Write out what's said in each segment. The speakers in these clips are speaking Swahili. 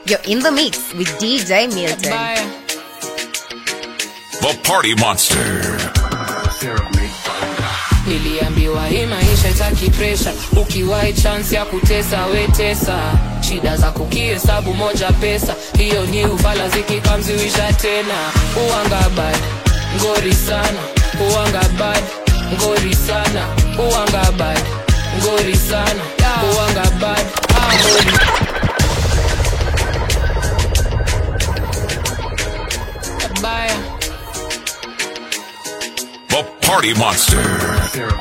You're in the mix with DJ Milton. Bye. The Party Monster. niliambiwa hii maisha itaki presha ukiwahi chance ya kutesa wetesa shida za kukihesabu moja pesa hiyo ni ufala zikikamziwisha tena uanga bad ngori sana uanga bad ngori sana uanga bad ngori sana uanga bad ah, ngori baya The Party Monster.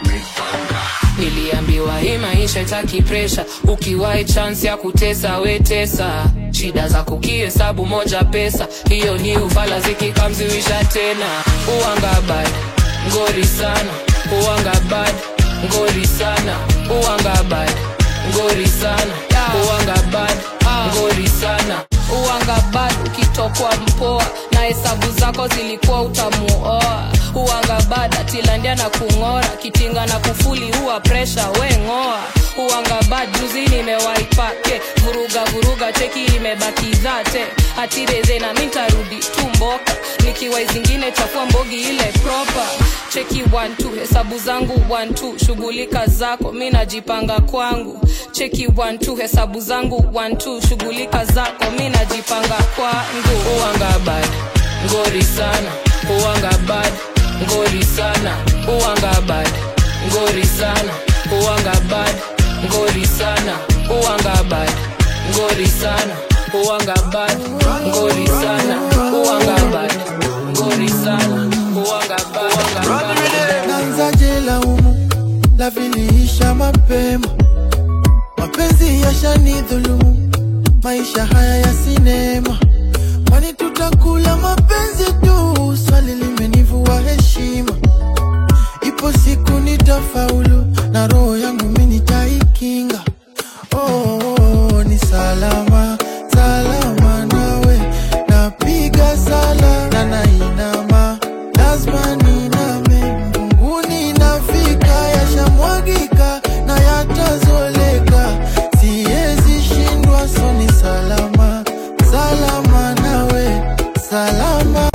niliambiwa hii maisha itaki presha ukiwahi chance ya kutesa wetesa shida za kukihesabu moja pesa hiyo ni ufala zikikamziwisha tena uanga bad ngori sana uanga bad ngori sana uanga bad ngori sana uanga bad ngori sana uanga bad ukitokwa mpoa na hesabu zako zilikuwa utamuoa uanga bad atilandia na kung'ora kitinga na kufuli huwa presha we ng'oa uanga bad juzi nimewaipake vuruga vuruga cheki imebaki zate atireze na mintarudi tumboka nikiwa zingine chafua mbogi ile proper cheki one, two, hesabu zangu one, two, shughulika zako mi najipanga kwangu cheki one, two, hesabu zangu one, two, shughulika zako mi najipanga kwangu uanga bad ngori sana uanga bad ngori sana uanga bad ngori sana uanga bad ngori sana uanga bad ngori sana uanga bad ngori sana uanga bad ngori sana uanga bad uanga bad nanzaje laumu la viliisha mapema mapenzi yashanidhulumu maisha haya ya sinema kwani tutakula mapenzi tu swali limenivua heshima ipo siku nitafaulu na roho yangu mi nitaikinga oh, oh, oh, ni salama salama nawe napiga sala na nainama lazima niname mbinguni nafika yashamwagika na yatazoleka siwezi shindwa so ni salama salama nawe salama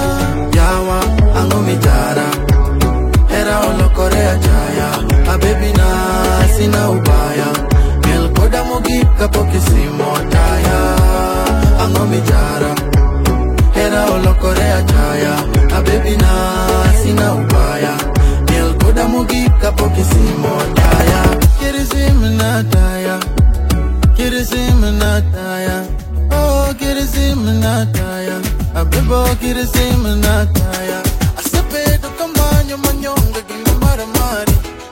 yawa angomijara era olokorea jaya abebi na sina ubaya melkoda mogika pokisimo taya angomijara era olokorea jaya abebi na sina ubaya melkoda mogika pokisimo taya kirisim taya kirisim taya oh kirisim taya abebo kirisim taya asebedo kamanyo manyonga gina maramari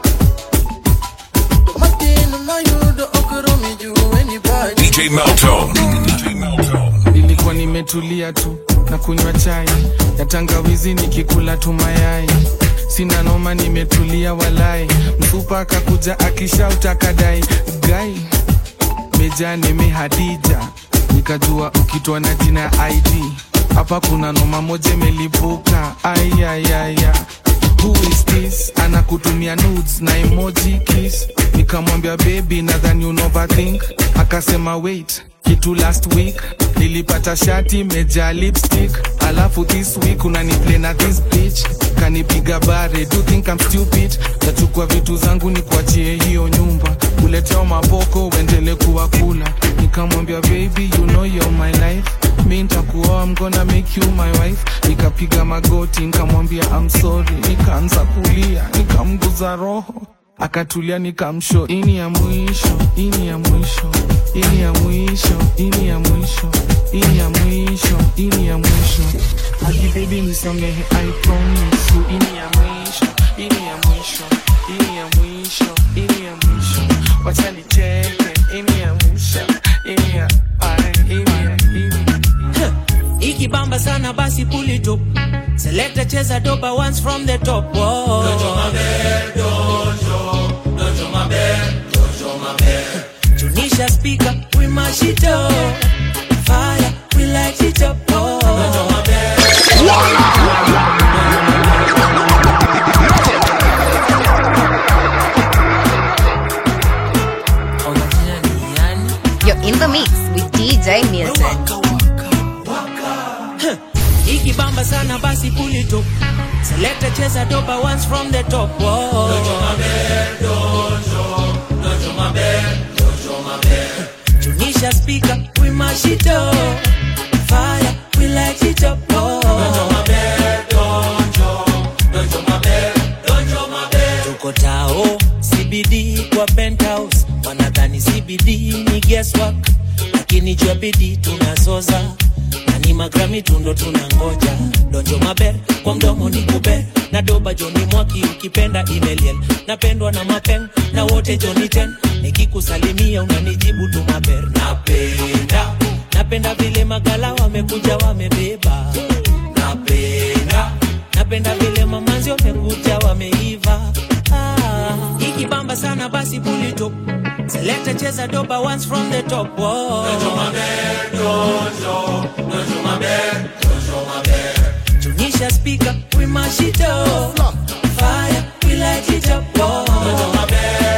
matino mayudo okoromi juu anybody DJ Meltone. DJ Meltone. nilikuwa nimetulia tu na kunywa chai ya tangawizi nikikula tu mayai sina noma nimetulia walai mfupa akakuja akishauta kadai gai meja nimehadija nikajua ukitwa na jina ya id hapa kuna noma moja imelipuka ayayaya who is this anakutumia nudes na emoji kiss nikamwambia baby nadhani unoverthink akasema wait kitu last week nilipata shati meja lipstick alafu this week unaniplay na this bitch kanipiga bare do think I'm stupid nachukua vitu zangu ni kuachie hiyo nyumba uleteo maboko uendele kuwa kula nikamwambia baby you know you're my life mi ntakuoa I'm gonna make you my wife nikapiga magoti nikamwambia I'm sorry nikaanza kulia nikamguza roho akatulia nikamsho ini ya mwisho ini ya mwisho ini ya mwisho ini ya mwisho ini ya mwisho ini ya mwisho hadi baby nisamehe I promise you ini ya mwisho ini ya mwisho ini ya mwisho ini ya mwisho wacha nicheke ini ya mwisho ini ya ai ini ya ini ikibamba sana basi pull it up select cheza doba once from the top Whoa. tunisha speaker we mash it up fire we light it up oh. In the mix with DJ Milton. ikibamba sana basi pull it up selekta cheza doba once from the top Whoa. tunisha speaker we mash it up fire we light it up Whoa. tuko tao cbd kwa penthouse wanadhani cbd ni guesswork lakini jua bidii tunazoza na ni magrami tundo tunangoja donjo maber kwa mdomo ni kuber na doba joni mwaki ukipenda imeliel napendwa na mapeng na wote joni ten nikikusalimia unanijibu tu maber napenda napenda vile magala wamekuja wamebeba napenda napenda vile mamanzi wamekuja wameiva ah, ikibamba sana basi pulito selekta cheza doba once from the top Whoa. tunisha speaker we mash it up fire we light it up Whoa.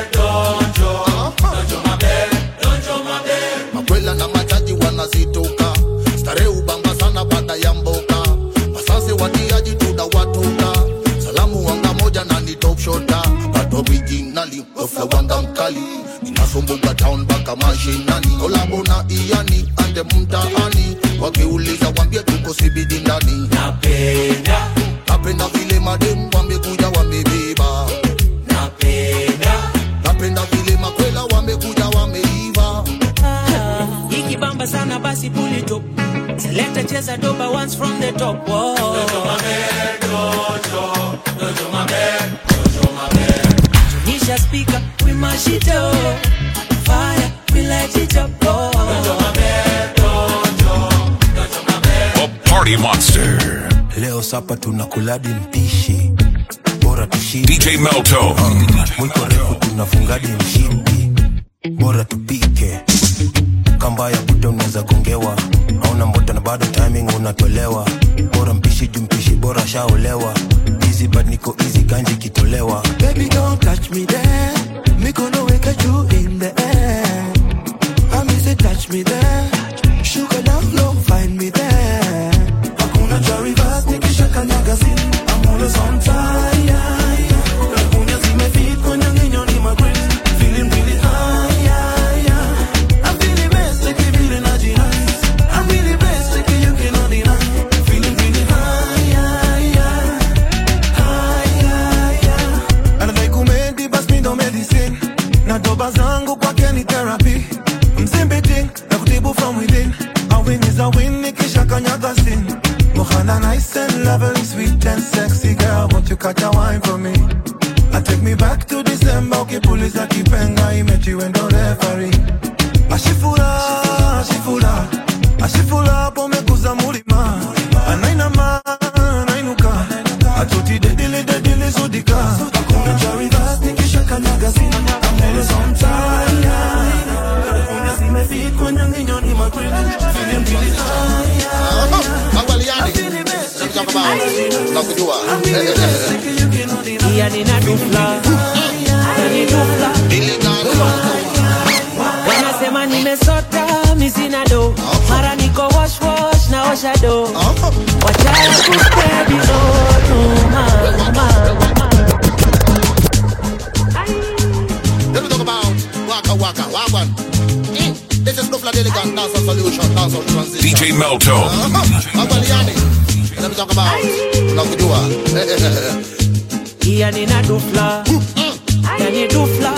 makwela na machaji wanazitoka stare ubamba sana baada ya mboka wasase watiaji tunawatoka salamu wanga moja na ni top shota but originally ofla wanga mkali inasumbuka town mpaka mashinani kolabo na iani ande mtaani wakiuliza wambie tuko sibidi ndani napenda napenda vile madem wamekuja wamebeba napenda napenda vile makwela wamekuja wameiva Ah, ikibamba sana basi pull it up selekta cheza doba once from the top Whoa. tunisha speaker we mash it up fire we light it up Whoa. The Party Monster. leo sapa tunakuladi mpishi bora tushibe DJ Melto. mwiko refu tunafungadi mshindi bora tupike kamba ya buta unaweza gongewa hauna mbota na bado timing unatolewa bora mpishi juu mpishi bora shaolewa easy but niko easy ganji kitolewa Baby, don't touch me there. Me gonna wake you in the air. I mean, say touch me there. Sugar down low, find me there. Hakuna cha reverse, nikisha kanyaga zini. I'm always on fire. Lagunya zimefit kwenye nginyo ni magreen. Feeling really high, yeah, yeah. I'm feeling best, take it feeling nice. I'm really best, take it you cannot deny. Feeling really high, yeah, yeah. High, yeah, yeah. anadai kumedi bas mi ndo medicine na doba zangu kwake ni therapy mzimbiting na kutibu from within a win is a win nikisha kanyaga sin mohana nice and lovely sweet and sexy girl won't you catch a wine for me I take me back to December ukipuliza kipenga imechiwendo referee ashifura ashifura ashifura hapo umekuza mulima anainama anainuka atoti dedile dedile zudika hakuna cha reverse nikisha kanyaga zina I'm always on time Kuna zimefit kwenye nginyo ni makweli Feeling really high, yeah, yeah. Angaliani. I'm feeling best, Let me talk about nakujua I'm feeling best, like you cannot deny. Iya nina dufla nani dufla wanasema nimesota misina do mara niko wash wash na osha do wachaya kuspread hizo rumor Let me talk about Waka Waka Wagwan. Mm, This is Nufla Delicate Dancehall Solution, Dancehall Transition. DJ Melto. Angaliani. Let me talk about nakujua. iya nina dufla nani dufla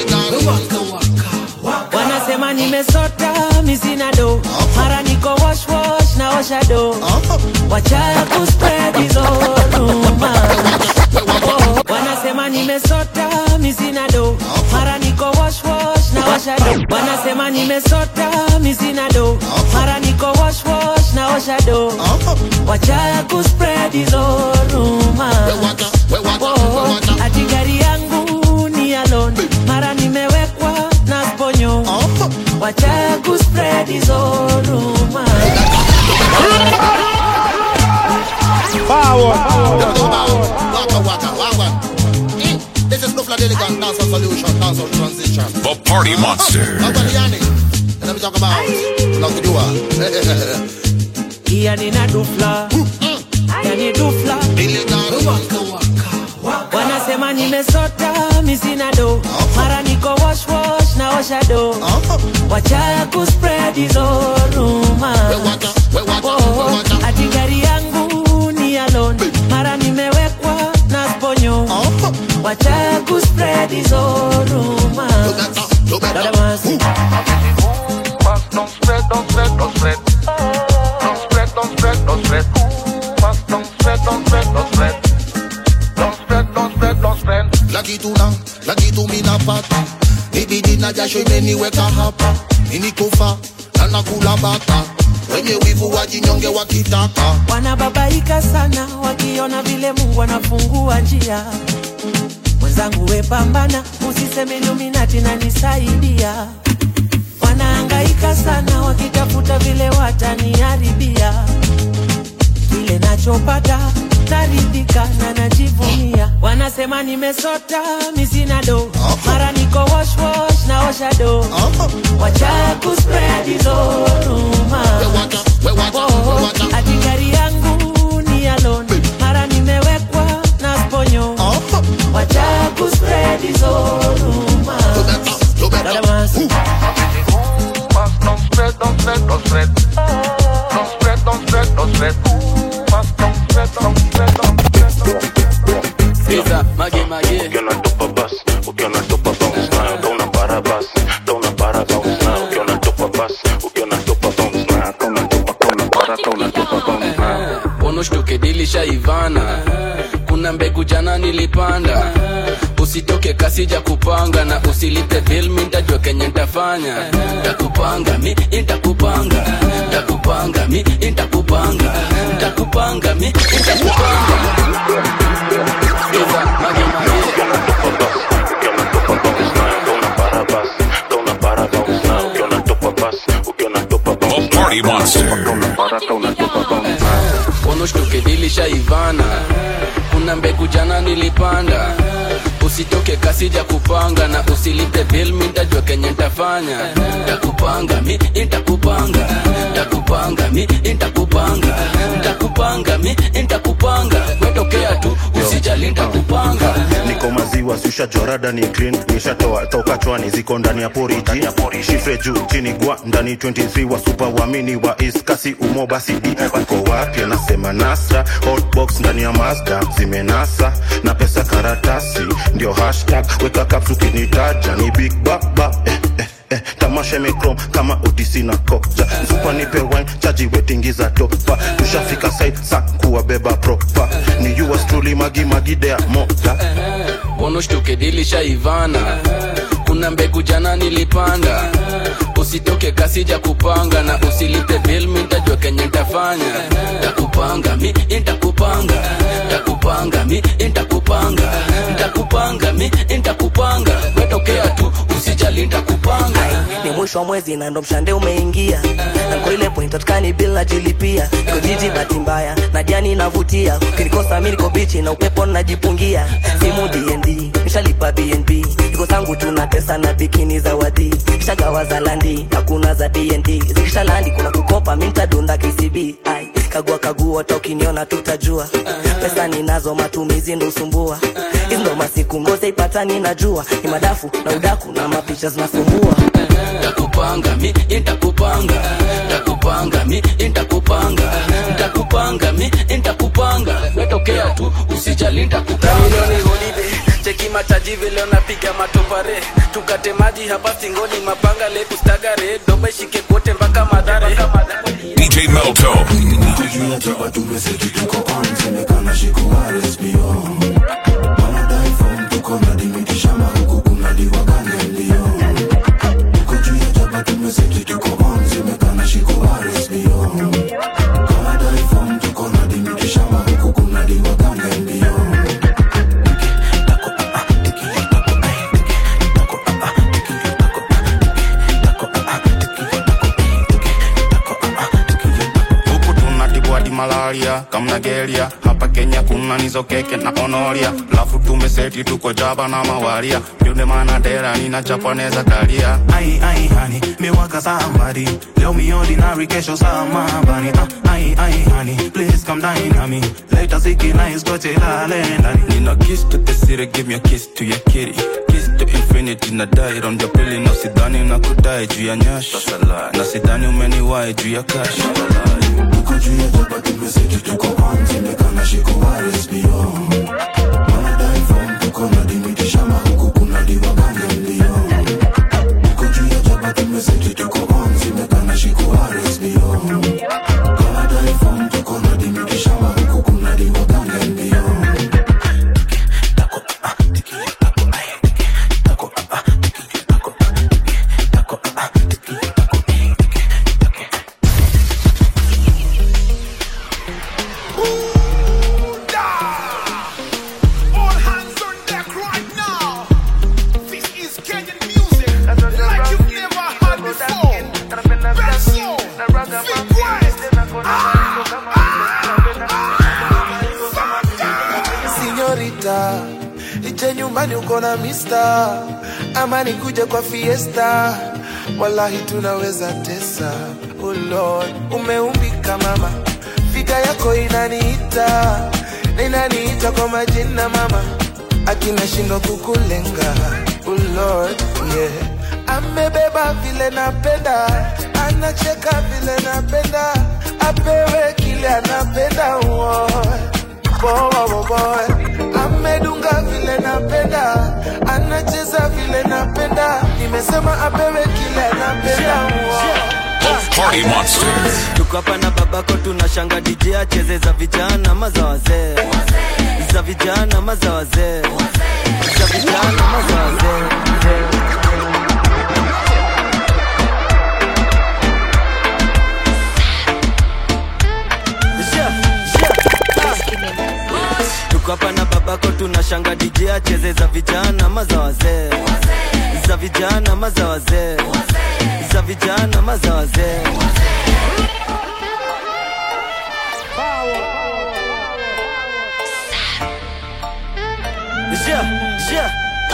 wanasema nimesota misina do mara niko wash wash na osha do wachaya kuspread hizo rumor wanasema nimesota misina do mara niko wash wash na osha do wanasema nimesota misina do mara niko wash wash na osha do wachaya kuspread hizo rumor ati gari yangu ni alone mara nimewekwa na sponyo wachaya kuspread hizo rumor Waka Waka Wagwan. Mm, This is Nufla Delicate Dancehall Solution, Dancehall Transition. The Party Monster. Angaliani. Let me talk about? Tunakujua. Iya nina dufla yani dufla wanasema nimesota misina do mara niko wash wash na osha do wacha kuspread hizo ruma ati gari yangu ni alone mara nimewekwa na sponyo wacha kuspread hizo ruma Dada Masi. Don't spread, don't spread, don't spread. Don't spread, don't spread, don't spread. Must don't spread, don't spread, don't spread. Don't spread, don't spread, don't spread. laki tuna laki tuminapata ibidi na jasho imeniweka hapa ninikufa na nakula bata wenye wivu wajinyonge wakitaka wanababaika sana wakiona vile mungu anafungua njia mwenzangu wepambana usiseme luminati na nisaidia wanaangaika sana wakitafuta vile wataniharibia kile nachopata naridhika na najivunia wanasema nimesota misina do mara niko wash wash na osha do wacha kuspread hizo ruma Oh, ati gari yangu ni alone mara nimewekwa na sponyo wacha kuspread hizo ruma Dada Masi. Must don't spread, don't spread, don't spread. Don't spread, don't spread, don't spread. Must don't spread, don't spread, don't spread, don't spread. Sikiza, mage mage ukiona tupa bas ukiona tupa bounce nayo kauna para bas kauna para bounce nayo ukiona tupa bas ukiona tupa bounce nayo kauna tupa kauna para kauna tupa bounce nayo ponoshtuke dilishaivana kuna mbegu jana nilipanda usitoke kasija kupanga na usilipe bill mi ntajua kenye ntafanya takupanga mi intakupanga takupanga mi intakupanga takupanga mi intakupanga Sikiza, mage mage ukiona tupa bas ukiona tupa bounce nayo kauna para bas kauna para bounce nayo ukiona tupa bas ukiona tupa bounce The Party Monster. kauna para kauna tupa bounce nayo ponoshtuke dilishaivana kuna mbegu jana nilipanda usitoke kasija kupanga na usilipe bill mi ntajua kenye ntafanya takupanga mi intakupanga takupanga mi intakupanga takupanga mi intakupanga wetokea tu usijali ntakupanga niko maziwa siusha jorada ni clean nishatoa toka chwani ziko ndani ya poriji shifre juu chini gwa ndani 23 wa super wamini wa iskasi umo basi di uko wapi anasema nasra hotbox ndani ya mazda zimenasa na pesa karatasi ndio hashtag weka kapsu kinitaja ni big baba eh, eh, eh, tamasha imekrom kama otisi na koja zupa nipe wine chaji wetingiza topa tushafika site sa kuwabeba propa ni yours truly magi magidea moja ponoshtuke dilishaivana kuna mbegu jana nilipanda usitoke kasija kupanga na usilipe bill mi ntajua kenye ntafanya takupanga mi intakupanga takupanga mi intakupanga ntakupanga mi intakupanga wetokea tu usijali ntakupanga ni mwisho wa mwezi na ndo mshande umeingia na kwa ile point atukani bila jilipia iko jiji bahati mbaya na jani inavutia ukinikosa mi niko bichi na upepo najipungia simu dnd nishalipa bnb iko zangu tuna pesa na bikini za wadhi shagawa za landi hakuna za dnd zikisha landi kuna kukopa mi ntadunda kcb ai kagua kagua hata ukiniona tutajua pesa ninazo matumizi ndo usumbua hizi ndo masiku ngoze ipatani najua ni madafu na udaku na mapicha zinasumbua takupanga mi intakupanga takupanga mi intakupanga ntakupanga mi intakupanga wetokea tu usijali ntakupanga cheki mataji vile unapiga matopare tukate maji hapa singoni mapanga le kustagare doba ishike kote mpaka madhare DJ Melto. huku tunatibwa di malaria kamna geria hapa kenya kuna nizo keke na onoria lafu tumeseti tuko jaba na mawaria ndio maana dera nina japaneza kalia ai ai hani miwaga nataka somebody leo mi ordinary kesho samabani ah, ai ai honey please come dine on me later siki nice goche lale ndani Nina kiss to the city, give me a kiss to your kitty. Kiss to infinity, na die round your pili na sidhani na kudai juu ya nyash na sidhani umeniwai juu ya cash Uko juu ya jaba tumeseti tuko on Zimekana shiku waris beyond Wanadai form tuko na dimiti shamba huku kuna diwa gange mbio Uko juu ya jaba tumeseti tuko on Zimekana shiku waris beyond Wanadai form tuko na dimiti shamba huku kuna diwa gange mbio All hands on deck right now. This is Kenyan music like you've never heard before. Benzo, Big West. Sinyorita, ije nyumbani uko na mista, ama nikuje kwa fiesta, wallahi tunaweza tesa. Oh Lord, umeumbika mama, figa yako inaniita, na inaniita kwa majina mama, akina shindo kukulenga. Oh Lord, yeah. Amebeba vile napenda, anacheka vile napenda, apewe kile anapenda. Oh boy, boy, boy. Amedunga vile napenda, anacheza vile napenda, nimesema apewe kile anapenda. Party Monster. tuko hapa na babako tunashanga DJ acheze za vijana maza wazee za vijana maza wazee za vijana maza wazee Yeah, yeah, ah. tuko hapa na babako tunashanga DJ acheze za vijana maza wazee za vijana maza wazee za vijana maza wazee Yeah, yeah,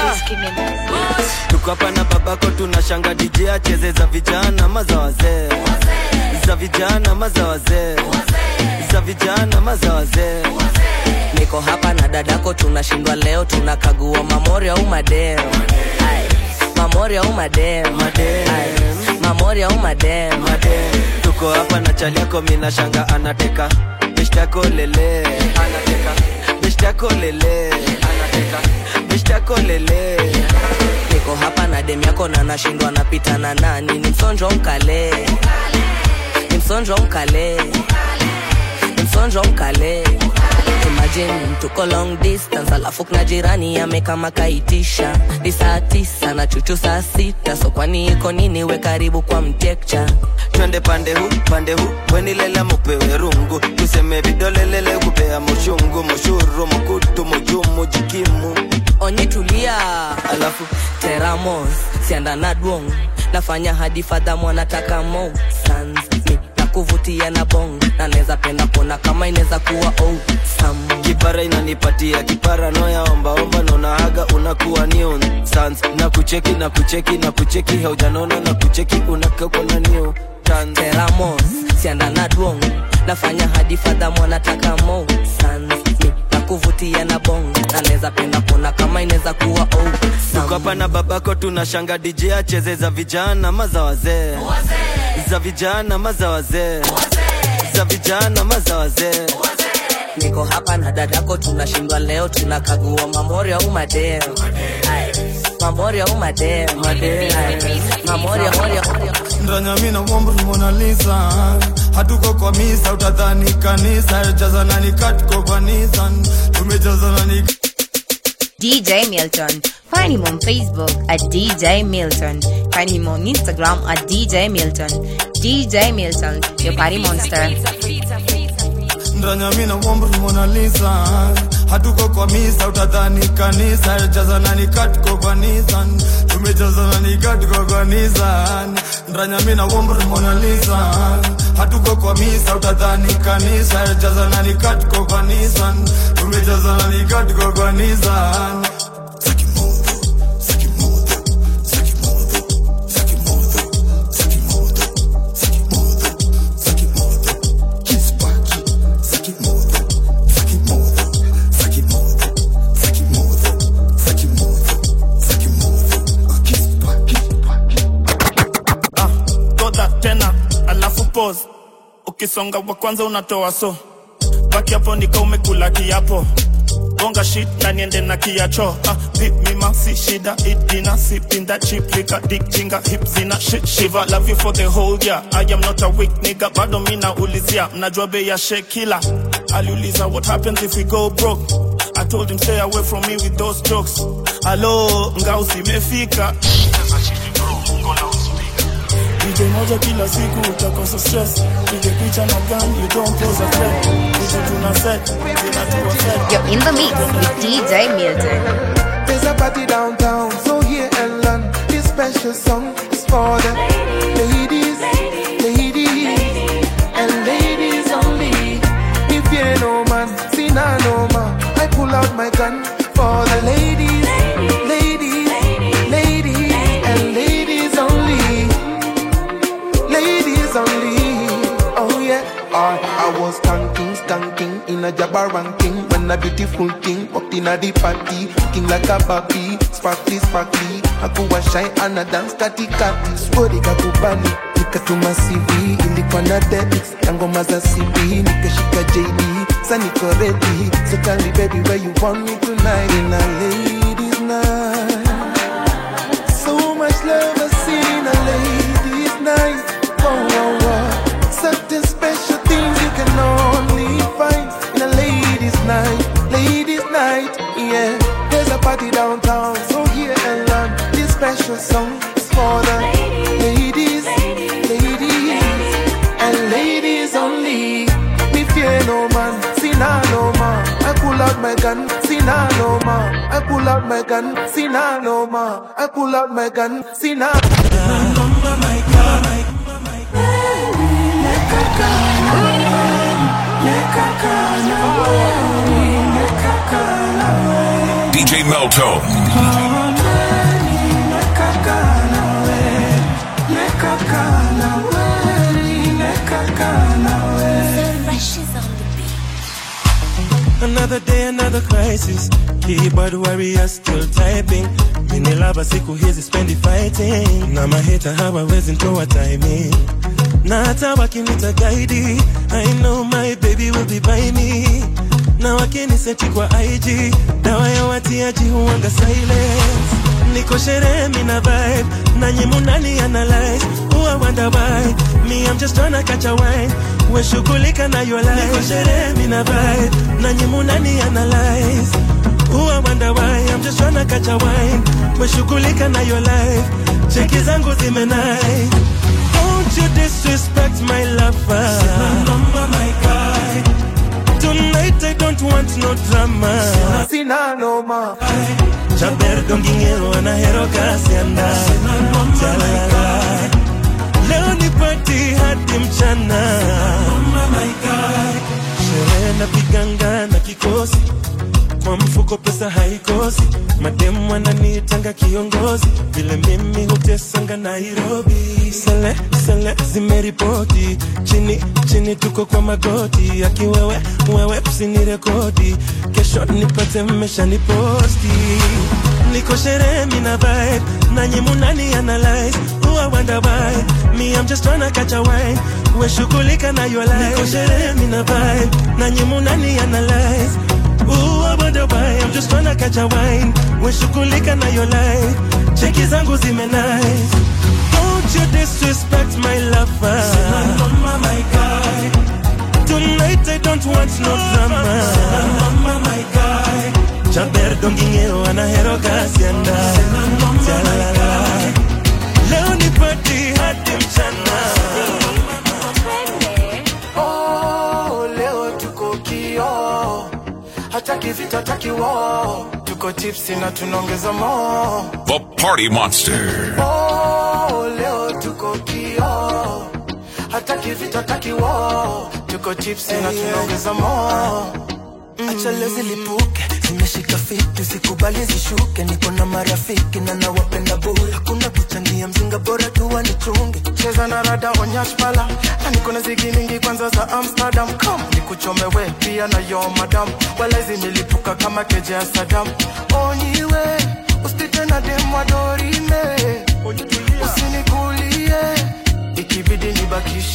ah. tuko hapa na babako tunashanga DJ acheze za vijana maza wazee za vijana maza wazee za vijana maza wazee niko hapa na dadako tunashindwa leo tunakagua mamori au madem Ai, mamori au madem Ai, mamori au madem tuko hapa na chali yako mina shanga anateka beshtako lele anateka beshtako lele anateka beshtako lele niko hapa na dem yako na nashindwa napita na nani ni msonjo mkale ni msonjo mkale ni msonjo mkale imagine tuko long distance alafu kuna jirani amekama kaitisha ni saa tisa na chuchu saa sita so kwani iko nini we karibu kwa mtekcha twende pande hu pande hu wenilela mupewe rungu tuseme vidolelele kupea mushungu mushuru mukutu mujumu jikimu onyi tulia alafu teramos sianda na dwong nafanya hadi fadha mwanataka mo sans mi na kuvutia na bong na neza penda kuona kama inaweza kuwa oh sam kipara inanipatia kipara noya ombaomba nonahaga unakuwa new sans na kucheki na kucheki na kucheki haujanona na kucheki unakauko na new teramos sianda na dwong nafanya hadi fadha mwanataka mo sans mi na kuvutia na bong na neza penda kuona kama inaweza kuwa oh tuko hapa na babako tunashanga DJ acheze za vijana maza wazee za vijana maza wazee za vijana maza wazee niko hapa na dadako tunashindwa leo tunakagua mamori au madem Ai, mamori au madem Ai, mamori au madem ndanyami na mwombo ni Mona Lisa hatuko kwa misa utadhani kanisa jazana ni katko kwa Nissan tumejazana ni DJ Milton. Find him on Facebook at DJ Milton. Find him on Instagram at DJ Milton. DJ Milton, your party monster. ndanyami na mwombo ni Mona Lisa hatuko kwa misa utadhani kanisa jazana ni katko kwa Nissan tumejazana ni katko kwa Nissan ndanyami na mwombo ni Mona Lisa hatuko kwa misa utadhani kanisa jazana ni katko kwa Nissan tumejazana ni katko kwa Nissan kwanza tena alafu pause ukisonga wa kwanza unatoa so baki hapo nika umekula kiapo bonga shit na niende na kiacho ah, pip mima si shida itina sipinda chip lika dik jinga hip zina shit shiva love you for the whole year I am not a weak nigga bado mina ulizia mnajua bei ya shekila aliuliza what happens if we go broke I told him stay away from me with those jokes alo ngao zimefika DJ moja kila siku utakosa stress pige picha na gun you don't pose a threat DJ tuna set zinatuwa set You're in the mix with DJ Milton. There's a party downtown, so here and learn. This special song is for the ladies, ladies, and ladies only. If you ain't no man, see nah no man. I pull out my gun for the ladies, ladies, ladies, and ladies only. Ladies only. Oh yeah. I, I was skanking, skanking in a jabba ranking when a beautiful thing walked in a the party, looking like a Barbie, sparkly, sparkly. Hakuwa shy and a dance kati kati, swori kakubali nikatuma CV, ilikuwa na debits na ngoma za CB, nikashika JD, sa niko ready, so tell me baby where you want me tonight in a ladies night. So much love I see in a ladies night. Oh, oh, oh. Certain special things you can only find in a ladies' night. Ladies' night, yeah. There's a party downtown, so here and learn. This special song is for the ladies, ladies, and ladies only. Me fear no man, see nah no man. I pull out my gun, see nah no man. I pull out my gun, see nah no man. I pull out my gun, see nah. DJ Melto. Another day, another crisis. Keyboard warrior still typing. Mini lava siku hizi spendi fighting. Na maheta hawawezi ntoa timing. Na hata wakinita guide, I know my baby will be by me. Na wakiniseti kwa IG, dawa ya watiaji huwanga silence. Niko sherehe mina vibe, nanyi munani analyze. Huwa wonder why, me I'm just tryna catch a wine. We shughulika na your life. Niko sherehe mina vibe, nanyi munani analyze. Huwa wonder why, I'm just tryna catch a wine. We shughulika na your life. Cheki zangu zimenai. Don't you disrespect my lover. Mama, my guy. Tonight I don't want no drama. Sina no ma. Chaber dongingero anahero kasi anda. Chalala. Leo ni party hadi mchana. Sherehe na piganga na kikosi kwa mfuko pesa haikosi, mademu wananiitanga kiongozi, vile mimi hutesanga Nairobi. Sele sele zimeripoti chini chini, tuko kwa magoti, akiwewe wewe usinirekodi, kesho nipate mmesha niposti niko sherehe mina vibe nanyi munani analyze huwa wonder why me I'm just tryna catch a wine we shughulika na your life niko sherehe mina vibe nanyi munani analyze Ooh, I wonder why I'm just tryna catch a wine we shughulika na your life cheki zangu zime nice don't you disrespect my lover mama my guy tonight I don't want no drama mama my guy Chaber dongingeo anahero kasi anda Chalalala Leo ni party hadi mchana Oh, leo tuko kio hataki vita hataki wo tuko tipsi na tunaongeza mo The Party Monster. oh, leo tuko kio hataki vita hataki wo tuko tipsi na tunaongeza mo acha leo zilipuke zimeshika fiti sikubali zishuke niko na marafiki na nawapenda bure hakuna kuchangia mzinga bora tu wanichunge cheza na rada onyash pala na niko na zigi mingi kwanza za amsterdam kam nikuchomewe pia na yo madam wala zimelipuka kama keje ya sadam onyiwe usipite na dem wa dorime usinikulie ikibidi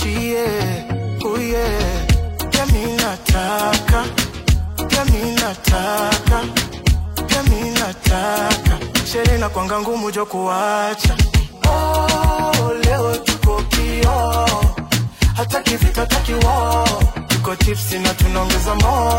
tuachie uye pia mi nataka pia mi nataka pia mi nataka sherehe na kwanga ngumu jo kuacha oh, leo tuko kio hataki vita hataki wo tuko tipsi na tunaongeza mo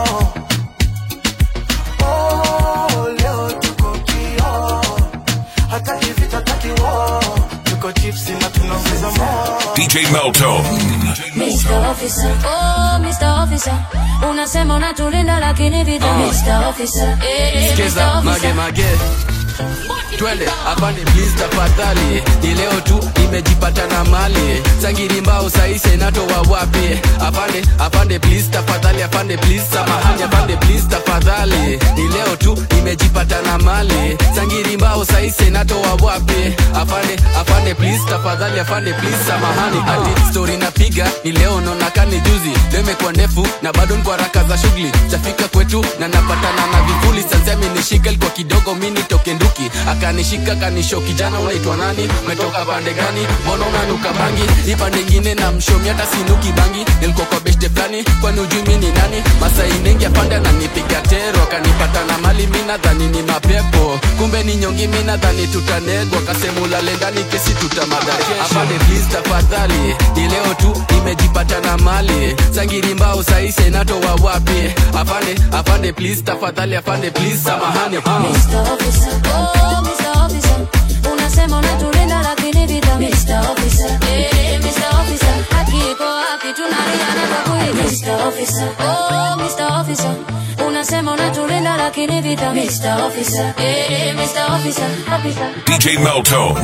oh, leo tuko kio hataki vita hataki wo tuko tipsi na tunaongeza mo DJ Melto. Mr. Officer, oh Mr. Officer, unasema unatulinda lakini vita Ah. Mr. Officer, eh, eh, Skiza Mr. mage Officer. mage twende apande please tafadhali ni leo tu nimejipata na mali sangiri mbao saise natoa wapi apande apande please tafadhali apande please samahani apande please tafadhali ni leo tu nimejipata na mali sangiri mbao saise natoa wapi afande afande please tafadhali afande please samahani ati story napiga ni leo nonakani juzi leo imekuwa ndefu na bado nko haraka za shughuli chafika kwetu na napatana na vivuli sansemi nishika ilikuwa kidogo mi nitoke nduki akanishika kanisho kijana unaitwa nani umetoka pande gani mbona unanuka bangi hii pande ingine na mshomi hata sinuki bangi nilikuwa kwa beshte fulani kwani ujui mi ni nani masai mengi apande ananipiga tero akanipata na mali mi nadhani ni mapepo kumbe ni nyongi mi nadhani tutanegwa kasemulale ndani kesi tutamadakesha apande please tafadhali ni leo tu nimejipata na mali sangiri mbao saise natoa wapi afande afande please tafadhali afande please samahani Mr. Officer, oh Mr. Officer, unasema unatulinda lakini vita Mr. Officer, eh, Mr. Officer, haki iko wapi tunaliana kwa kuiga Mr. Officer, oh Mr. Officer, unasema unatulinda lakini vita Mr. Officer, eh, Mr. Officer, officer. DJ Melto.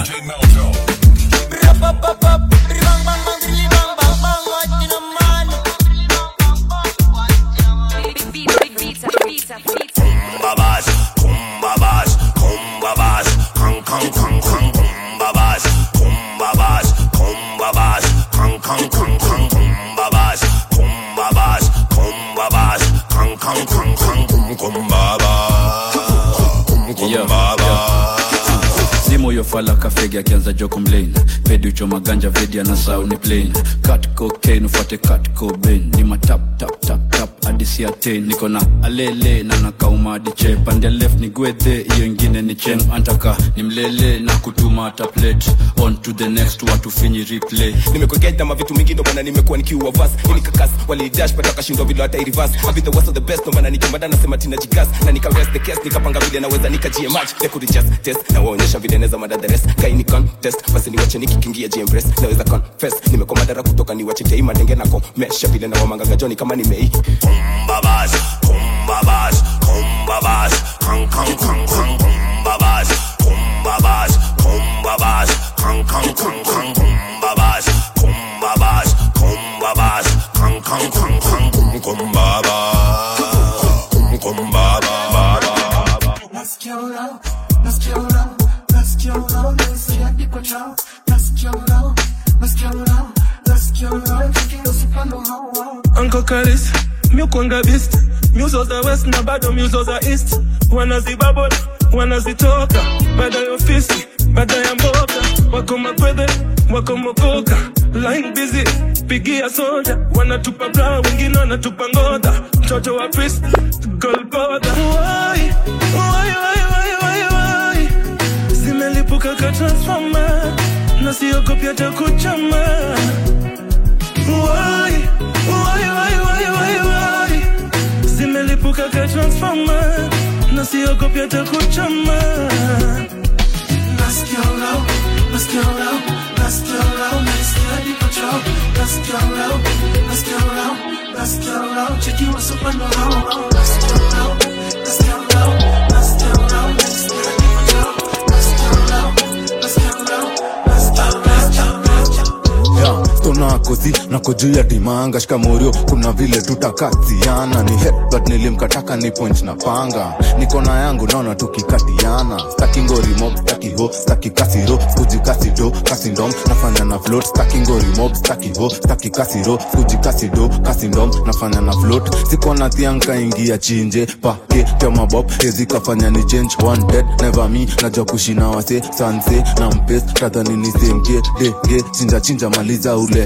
Kumbabas, kumbabas, kumbabas, kang kang kang kang kumbabas, kumbabas, kumbabas, kang kang kang kang kumbabas, kumbabas, kumbabas, kang kang kang kang kum kumbabas, kum kumbabas. zimo yofala kafegi akianza jokomlain pedi uchoma ganja vedi ana sauni plain kat cocaine ufuate kat cobain ni matap tap tap tap adisi atain niko na alele na nakauma hadi che pande left ni gwedhe hiyo ingine ni cheng antaka ni mlele na kutuma hata plate on to the next watu finyi replay nimekogeta mavitu mingi ndo maana nimekuwa nikiua vas ini kakas walidash pata kashindwa vile hata irivas I've been the worst of the best ndo maana nikimbada nasema tina jigas na nika rest the case nikapanga vile naweza nikajie match they could just test na waonyesha vile naweza madada rest kai ni contest basi niwache nikikingia GM naweza confess nimekuwa madara kutoka niwache tei madenge na komesha vile na wamanganga joni kama nimei Kumbabas, kumbabas, kumbabas, kang kang kang kang kumbabas, kumbabas, kumbabas, kang kang kang kang kumbabas, kumbabas, kumbabas, kang kang kang kang kum kumbabas, kum kumbabas. Nasikia ula, nasikia ula, nasikia ula, nasikia iko chao, nasikia ula, nasikia ula, nasikia ula, chiki usipando hao. Uncle Kalis, miukwanga beast Muzo za west na bado muzo za east Wanazibabol, wanazitoka Baada ya ofisi, baada ya mboga Wako makwedhe, wako mokoka Line busy, pigia soja Wanatupa bra, wengine wanatupa ngodha Mtoto wa priest, Golgotha Why, why, why, why, why, why Zimelipuka ka transformer Na siogopi hata kuchama Why, why, why, why, why, why Zimelipuka ka transformer Na siogopi hata kuchama Nasikia ula, nasikia ula, nasikia ula, nasikia iko chao, nasikia ula, nasikia ula, nasikia ula, chiki usipando hao. Nasikia ula, nasikia ula, nasikia ula, nasikia iko chao, nasikia ula, nasikia ula, nasikia ula. Yeah, stona kozi nako juu ya dimanga shikamorio kuna vile tutakaziana ni headbutt nilimkataka ni point na panga niko na yangu naona tukikatiana staki ngori mob staki ho staki kasiro skuji kasido kasindom nafanya na float staki ngori mob staki ho staki kasiro skuji kasido kasindom nafanya na float siko na thianka ingia chinje pake tema bob hezi kafanya ni change one dead never me najua kushina wase sanse na mpes tadhani ni semke dege chinja chinja maliza ule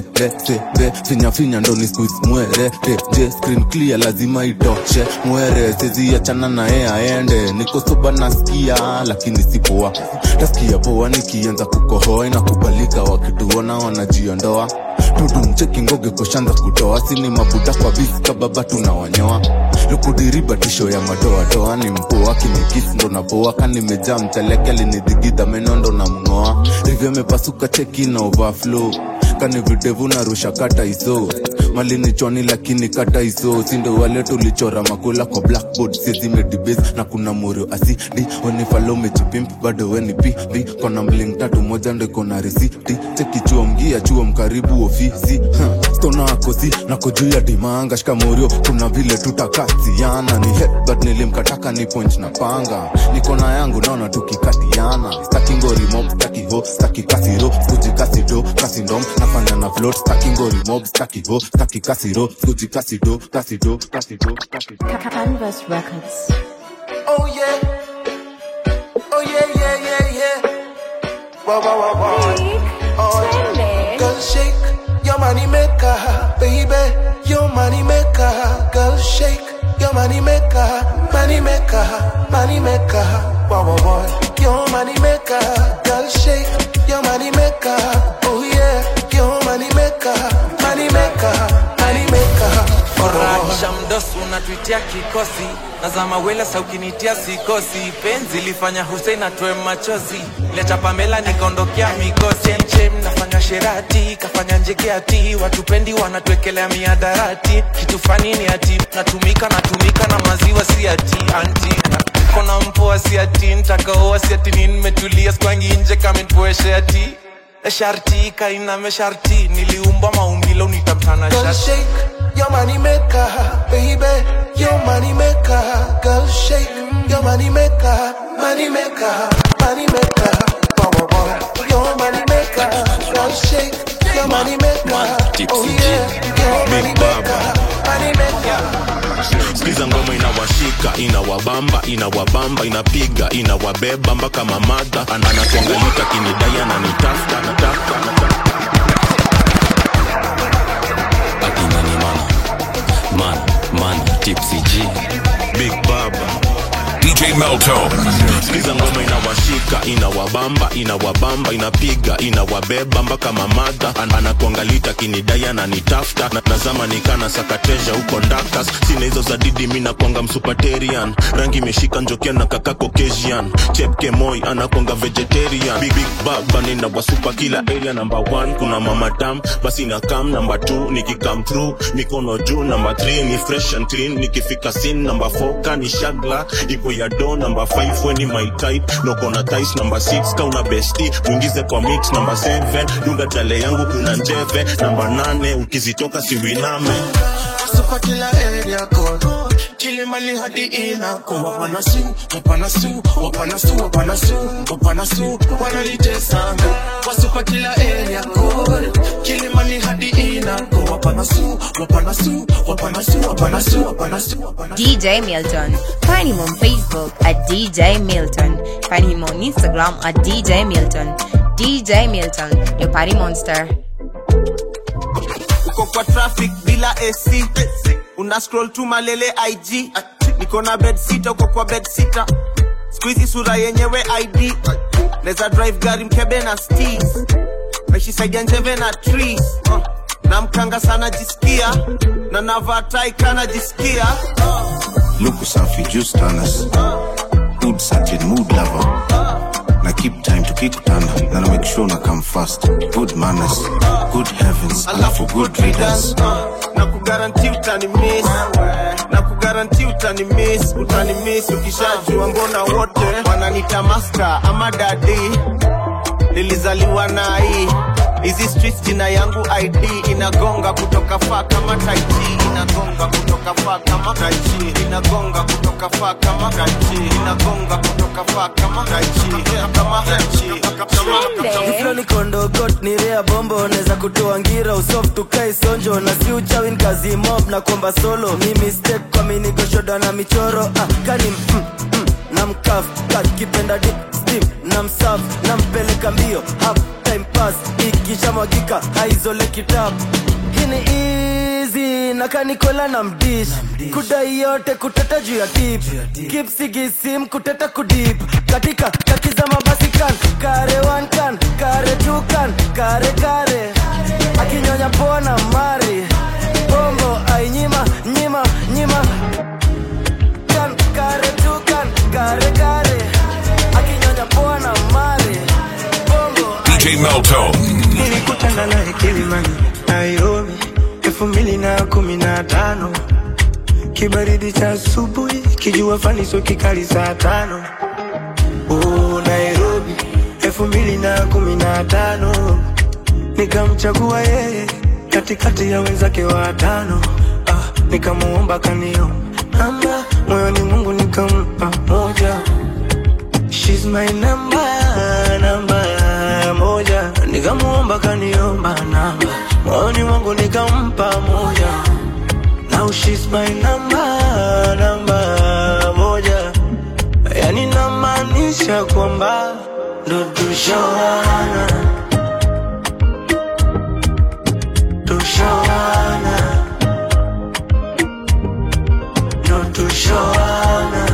re sebe finya finya ndo ni squeeze mwere je screen clear lazima itoshe mwere sezi achana naye aende niko soba nasikia lakini sipoa tasikia poa nikianza kukohoa inakubalika wakituona wanajiondoa tudumcheki ngoge kushanza kutoa sini mabuda kwa bisi kababa tunawanyoa lukudiriba tisho ya madoadoa ni mpoa kinikisi ndo napoa kanimejaa mchaleke alinidhigidha meno ndo na mng'oa rivyo mepasuka cheki na overflow kani videvu narusha kata iso malini chwani lakini kata iso sindo wale tulichora makula kwa blackboard sizimedibes na kuna morio asidi wenifalo mejipimp bado weni pipi kona mling tatu moja ndo ikona risiti cheki chuo mgia chuo mkaribu ofisi huh. stona akosi nako juu ya dimanga shika morio kuna vile tutakatiana ni headbutt nilimkataka ni point na panga nikona yangu naona tukikatiana staki ngori mob staki ho staki kasiro skuji kasido kasindom nafanya na float staki ngori mob staki ho staki kasiro skuji kasido kasido kasido kasido Canvas Records. Oh yeah. Oh yeah, yeah, yeah, yeah. Wow, wow, wow, wow. Oh, yeah. Girl, shake your money maker, baby. Your money maker. Girl, shake your money maker, money maker, money maker. Wow, wow, wow. Your money maker. Girl, shake your money maker. Oh yeah, your money maker, money maker, money maker. Furahisha mdosi unatuitia kikosi nazama wela saukinitia sikosi penzi lifanya Hussein atoe machozi leta Pamela nikaondokea mikosi chemchem nafanya sherati kafanya njegeati watupendi wanatuekelea miadarati kitu fani ni ati natumika natumika na maziwa si ati anti kona mpoa si ati ntakaoa si ati nini nimetulia skwangi nje kamenpoeshe ati sharti kainame sharti niliumbwa maumbilo nitamtana Girl, sharti shake your money maker, baby. Your money maker. Girl, shake your money maker, money maker, money maker. Wow, wow, wow. Your money maker. Girl, shake your money maker. Oh yeah, your money maker, money maker. skiza ngoma inawashika inawabamba inawabamba inapiga inawabeba mpaka mamadha anatuangalika kinidai ananitafta natafta natafta akinani mana man man tipsy g big baba DJ Melto. skiza ngoma inawashika inawabamba inawabamba inapiga inawabeba mpaka mamadha An- anakuangalita kinidai ananitafta na nazama nikana sakateja huko ndakas sina hizo za didi mi nakwanga msupaterian rangi imeshika njokia na kaka caucasian chepke moi anakwanga vegetarian big, big baba nina wasupa kila area number one kuna mama dam basi na kam number two nikikam through mikono juu number three ni fresh and clean nikifika sin number four kani shagla ipo ya do number five weni my type nokona tis number six kauna besti mwingize kwa mix number seven dunga tale yangu kuna njeve number nane ukizitoka siwiname Super killer area code. Kilimali hadi inako wapana su, wapana su, wapana su, wapana su, wapana su, wanalitesanga. Kwa super killer area code. Kilimali hadi inako wapana su, wapana su, wapana su, wapana su, wapana su, wapana su. DJ Milton. Find him on Facebook at DJ Milton. Find him on Instagram at DJ Milton. DJ Milton, your party monster. uko kwa traffic bila ac una scroll tu malele ig niko na bed sita uko kwa bed sita skuizi sura yenyewe id neza drive gari mkebe na stis meshisaidia njeve na trees uh. na mkanga sana jisikia na navaa tai kana jisikia luku safi juice tanners good certain mood lover na keep time tukikutana na na make sure na come fast good manners good heavens alafu good readers na kugaranti utani miss na kugaranti utani miss utani miss ukishajua mbona wote wananita master ama dadi nilizaliwa na hii hizi streets jina yangu id inagonga kutoka faa kama taiti inagonga kutoka faa kama taiti inagonga kutoka faa kama taiti inagonga kutoka faa kama taiti kama taiti Kiflo ni kondogot ni rea bombo neza kutoa ngira usoft tukai sonjo na si uchawin kazi mob na kwamba solo mi mistake kwa minigoshoda na michoro ah, kani mm, mm, na mkaf kakipenda dip steam na msaf na mpeleka mbio half time pass ikisha mwagika haizole kitab hini easy nakanikola na mdish kudai yote kuteta juu ya tip kipsigisim kuteta kudip katika kakiza mabasi kan kare one kan kare two kan kare kare akinyonya pona mari bombo ainyima nyima nyima kan kare two kan kare kare akinyonya pona mari bombo DJ Melto. nilikutana naye Kilimani, Nairobi elfu mbili na kumi na tano kibaridi cha asubuhi, kijua faniso kikali saa tano oh, Nairobi elfu mbili na kumi na tano nikamchagua yeye katikati ya wenzake watano ah, nikamuomba kanio namba moyoni Mungu nikampa moja She's my number, namba moja Nikamuomba kaniomba namba Moyoni mwangu nikampa moja Now she's my number, namba moja Yani namaanisha kwamba ndo tushawana Tushawana Ndo tushawana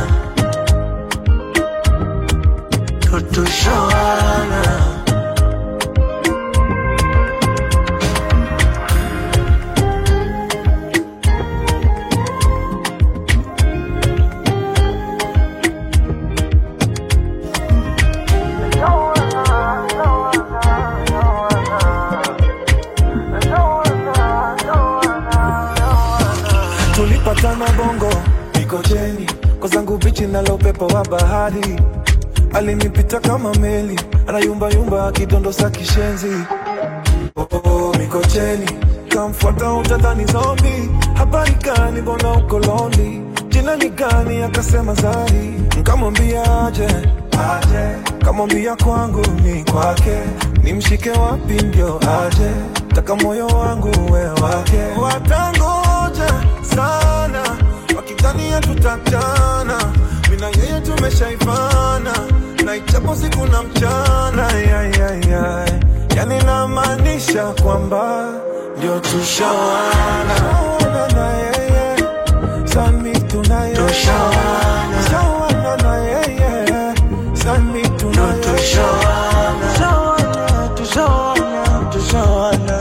Ndo tushawana tulipatana bongo mikocheni kwa zangu bichi nalo upepo wa bahari alinipita kama meli anayumbayumba akidondosa kishenzi oh, oh, mikocheni kamfuata utadhani zombi habari gani mbona uko lonely jina ni gani akasema zari nkamwambia aje aje kamwambia kwangu ni kwake nimshike wapi ndio aje taka moyo wangu we wake watangoja sana wakidhania tutatana mina yeye tumeshaivana na ichapo siku na mchana yayayay yani namaanisha kwamba ndio tushawana Tushawana na yeye sami tunaye tushawana Tushawana na yeye sami tunaye tushawana tushawana tushawana tushawana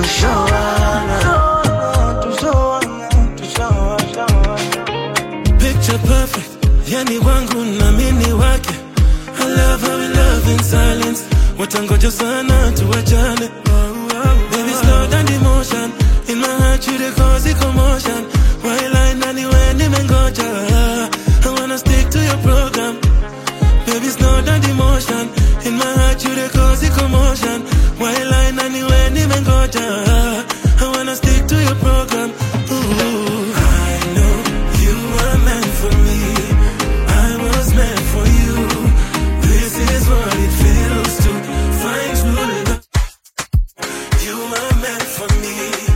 tushawana tushawana picture perfect yani wangu na mini wake I love how we love in silence watangoja sana tuwachane baby slow down the motion in my heart you dey cause a commotion while I nani when nimengoja I wanna stick to your program baby slow down the motion in my heart you dey cause a commotion while I nani when nimengoja I wanna stick to your program Ooh. I know you were meant for me I was meant for you This is what it feels to find true love You were meant for me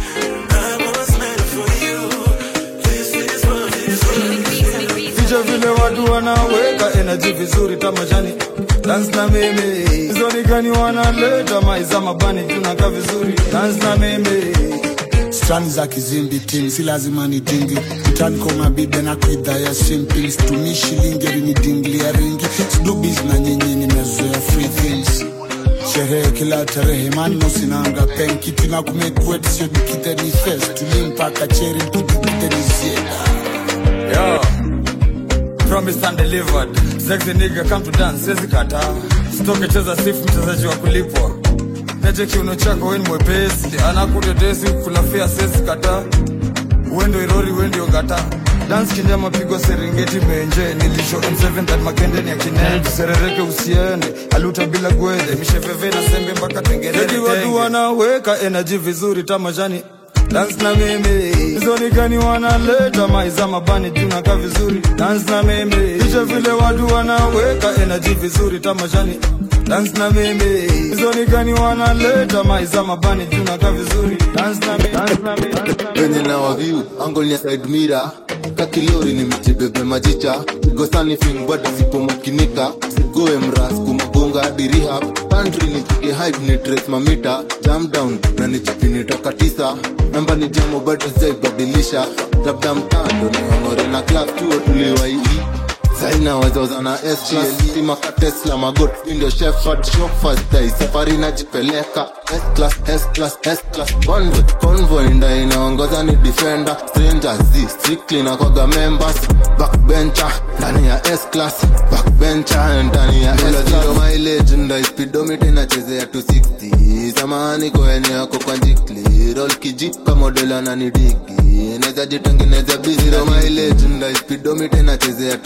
I was meant for you This is what it feels Ficha vile watu wanaweka energy vizuri tamashani dance na mimi zonikani wanaleta maiza mabani tunaka vizuri dance na mimi strani za kizimbi tim si lazima ni dingi mtani kwa mabibe na kuidha ya simping stumi shilingi rinidinglia ringi sidubis na nyinyi nimezoea free things sherehe kila tarehe manno sinanga pen kitu na kumekuet sio nikite ni fest tuli mpaka cheri nkudubite ni zieda Yo, promised and delivered. Sexy nigga come to dance, siwezi kataa. Sitoke cheza sifu mchezaji wa kulipwa. Neje kiuno chako weni mwepesi, anakudedesi kulafia siwezi kataa. Wendo irori wendio gata. Dance kinyama pigwa Serengeti benje nilisho M7 that makende ni akine tuserereke usiende aluta bila gwede misheveve na sembe mpaka tengerere Eti watu wanaweka energy vizuri tamashani dance na mimi zonikani wanaleta maiza mabani tunaka vizuri dance na mimi kisha vile watu wanaweka energy vizuri tamashani dance na mimi zonikani wanaleta maiza mabani tunaka vizuri dance na mimi dance na mimi venye na waviu angol ya side mira kakilori ni mchibebe majicha gosani film bado sipomakinika sigoe mras kumagonga magunga hadi rehab pantry nipige hype ni trace mamita jam down na nichipini toka tisa namba ni jamo bado sijaibadilisha labda mtando niongore na class chuo tuliwaii saina wazoza na S-class stima ka Tesla magot ndio Shepherd show first day safari najipeleka S-class S-class S-class convoy convoy ndio inaongoza ni defender strangers z strictly na koga members backbencher ndani ya S-class backbencher ndani ya S-class mileage ndio speedometer inachezea 260 samahani kwa eneo yako kwa jikli roll kiji kama model ananidiki naweza jitengeneza busy ro mileage ndio speedometer inachezea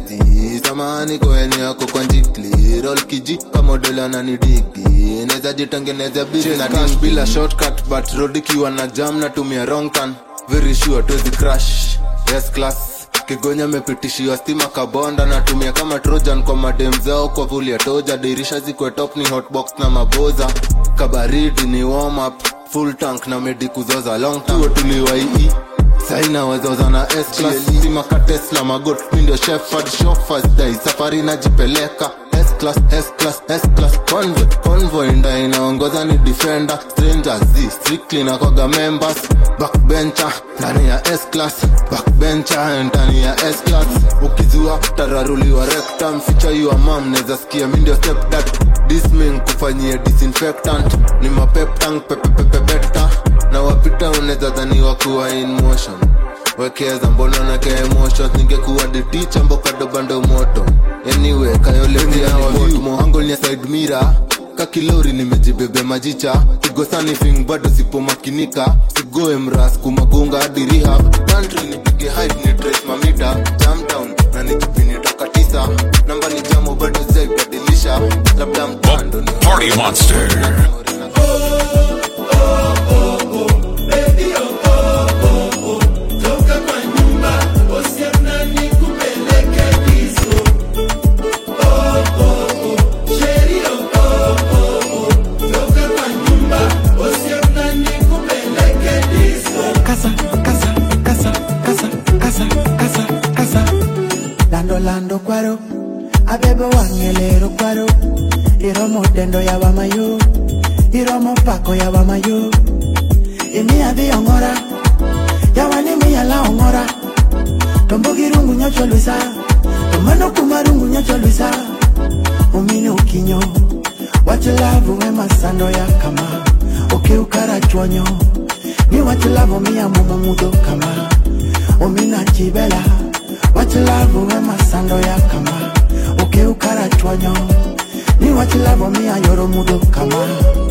260 samahani kwa eneo yako kwa jikli roll kiji kama model ananidiki naweza jitengeneza busy na cash bila shortcut but road ikiwa na jam natumia wrong turn very sure tuwezi crash yes class kigonya mepitishiwa stima kabonda natumia kama trojan kwa madem zao kwa vuli ya toja dirisha zikwe top ni hotbox na maboza kabaridi ni warm up full tank na medi kuzoza long tuo tuliwaii saina wazoza na S-class stima ka Tesla magot ndio Shepherd show first day safari najipeleka S-class S-class S-class convoy convoy ndio inaongoza ni defender strangers z strictly na koga members backbencher ndani ya S-class backbencher ndani ya S-class ukizua tararuliwa rectum feature your mom naweza sikia mimi ndio step dad disming kufanyia disinfectant ni mapep tank pepepepe beta na wapita unaweza dhaniwa kuwa in motion wekeza mbona nake emotions ningekuwa the teacher mbokado bando moto anyway kayoletiawaangolia side mira kakilori nimejibebe majicha kigosani fing bado sipomakinika sigoe mras kumagunga hadi rehab country nipige hype ni trace mamita jam down na nijipini toka tisa namba ni jamo bado sijaibadilisha labda mtando ni Party Monster. Casa, casa, casa, casa, casa, casa, casa. Lando, lando, cuaro. Abebo wangelero, cuaro. Iromo dendo ya wamayo. Iromo pako ya wamayo. Imi adhi ongora. Yawani mi ala ongora. Tombo girungu nyocho luisa. Tomano kumarungu nyocho luisa. Umini ukinyo. Wachilavu wema sando ya kama. Ukiukara chonyo. Ni wachilavu miya mumu mudo kama. Umina chibela. Wachilavu wema sando ya kama. Ukiukara chonyo. Ni wachilavu miya yoro mudo kama.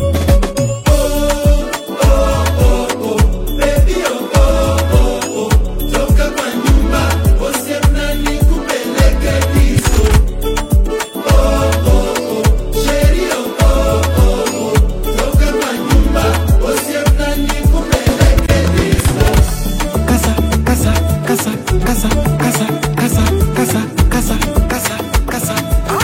Casa, casa, casa, casa, casa, casa, casa, casa, casa, casa.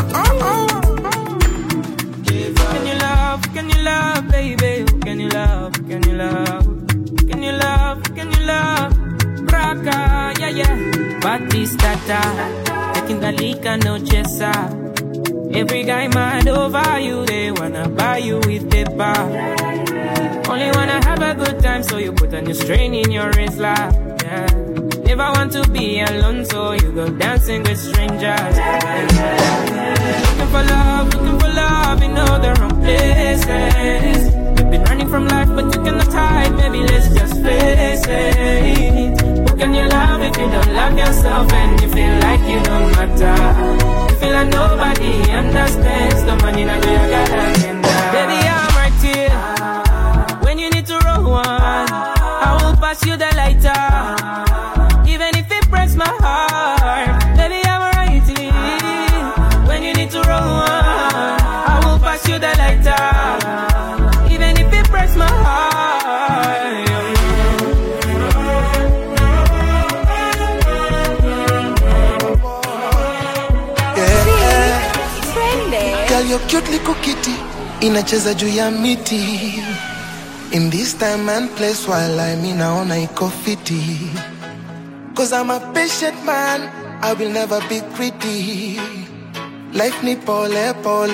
Can you love? Can you love, baby? Can you love? Can you love? Can you love? Can you love? Raka, yeah, yeah. Batistata, taking the liquor, no chesa. Every guy mad over you, they wanna buy you with paper. Only wanna have a good time, so you put a new strain in your wrist, like, yeah. Never want to be alone, so you go dancing with strangers. Looking for love, looking for love in all the wrong places. You've been running from life, but you cannot hide. Maybe let's just face it. Who can you love if you don't love yourself and you feel like you don't matter? You feel like nobody understands the money that you got agenda. Baby, I'm right here when you need to roll one. I will pass you the lighter, even if it breaks my heart. Baby, I'm right here when you need to roll one. I will pass you the lighter, even if it breaks my heart. Girl, you're cute little kitty inacheza juu ya miti in this time and place while I mean naona iko fiti cause I'm a patient man I will never be greedy life ni pole pole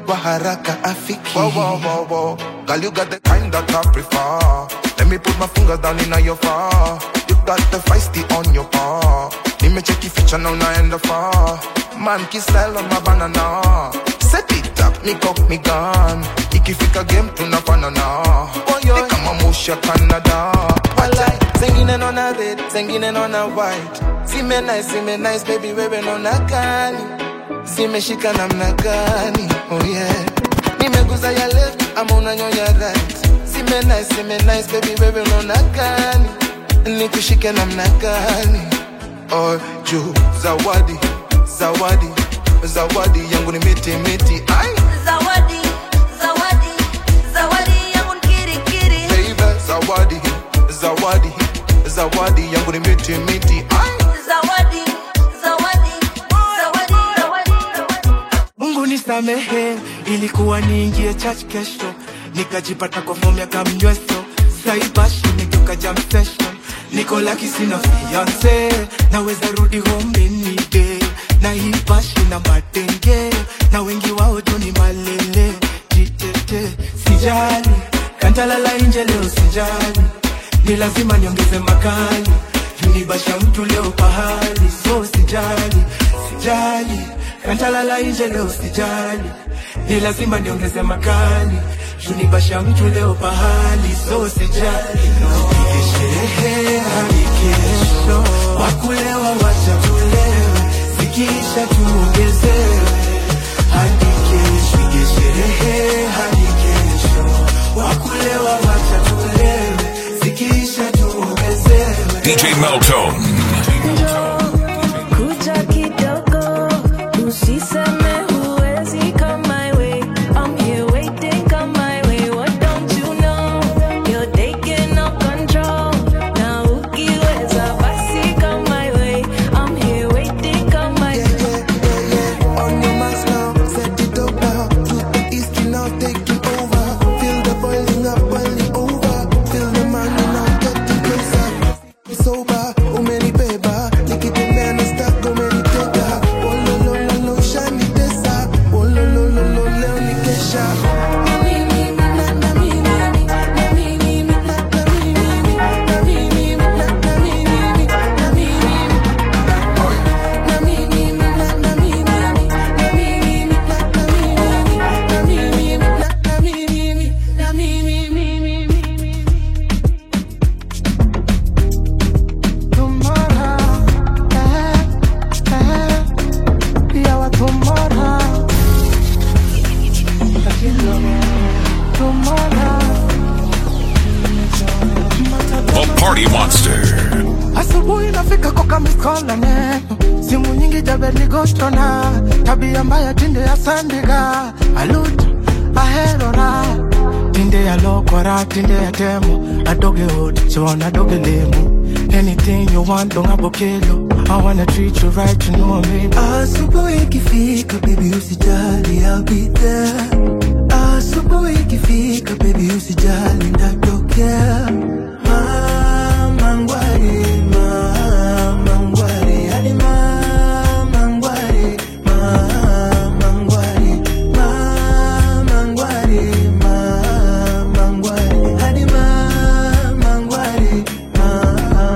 kwa haraka afiki wow, wow, wow, wow. Girl, you got the kind that I prefer Let me put my fingers down in your far You got the feisty on your paw Nimecheki feature now naenda far Man kisell on my banana Set it up, me cock me gun Ikifika game tunafanana Ni kama musha Canada Walai, zengine nona red, zengine nona white Zime nice, zime nice, baby wewe nona gani Zimeshika namna gani, oh yeah Nimeguza ya left, ama unanyonya right Zime nice, zime nice, baby wewe nona gani Nikushike namna gani oh, juu zawadi zawadi zawadi yangu ni miti miti ai Zawadi, zawadi, zawadi yangu ni kiri kiri. baby zawadi zawadi zawadi yangu ni miti miti ai Zawadi, zawadi, zawadi, zawadi. Mungu nisamehe, ilikuwa niingie church kesho, nikajipata kwa fomu ya kamnyweso, saibashi nigeuka jam session, niko laki sina fiance, naweza rudi home any day, na hii bashi na madenge, na wengi wao tu ni malele, jitete, sijali, kantalala nje leo sijali, ni lazima niongeze makali, junibasha mtu leo pahali, so sijali, sijali kantalala nje leo sijali, ni lazima niongeze makali, junibasha mtu leo pahali, so sijali, nipige sherehe hadi kesho, wakulewa wacha tulewe, zikisha tuongezewe hadi kesho, pige sherehe hadi kesho, wakulewa wacha tulewe, zikisha tuongezewe DJ Meltone. Kuja kidogo, usiseme huwezi come my way. I'm here waiting, come my way. What don't you know? You're taking no control. Na ukiweza basi come my way. I'm here waiting, come my way. On your marks now, set it up now. To the east, you now taking over. Feel the boiling up, boiling over. Feel the money now getting closer. Sober, umenibeba. Nikitembea na stack, umenitega. Oh, lo, lo, lo, lo, shanitesa. Oh, lo, lo, lo, lo, leo ni kesha. The Party Monster. asubuhi nafika koka mikola neno simu nyingi jabeligotona tabia mbaya tinde ya sandiga alut aherora tinde ya lokora tinde ya temo adoge hot chona doge lemu anything you want donga bokelo I wanna treat you right, you know me. Asubuhi ikifika, baby usijali, I'll be there. Asubuhi ikifika, baby usijali, ndatokea. Mama ngwari, mama ngwari, hadi mama ngwari, mama ngwari, mama ngwari, mama ngwari, hadi mama ngwari, mama